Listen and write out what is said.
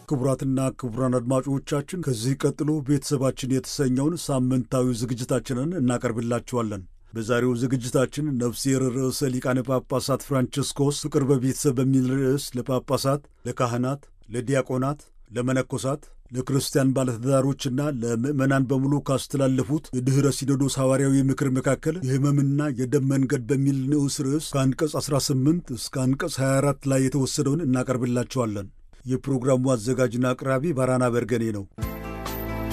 ክቡራትና ክቡራን አድማጮቻችን ከዚህ ቀጥሎ ቤተሰባችን የተሰኘውን ሳምንታዊ ዝግጅታችንን እናቀርብላችኋለን። በዛሬው ዝግጅታችን ነፍሴር ርዕሰ ሊቃነ ጳጳሳት ፍራንቸስኮስ ፍቅር በቤተሰብ በሚል ርዕስ ለጳጳሳት፣ ለካህናት፣ ለዲያቆናት፣ ለመነኮሳት፣ ለክርስቲያን ባለትዳሮችና ለምዕመናን በሙሉ ካስተላለፉት የድኅረ ሲኖዶስ ሐዋርያዊ ምክር መካከል የሕመምና የደም መንገድ በሚል ንዑስ ርዕስ ከአንቀጽ 18 እስከ አንቀጽ 24 ላይ የተወሰደውን እናቀርብላችኋለን። የፕሮግራሙ አዘጋጅና አቅራቢ ባራና በርገኔ ነው።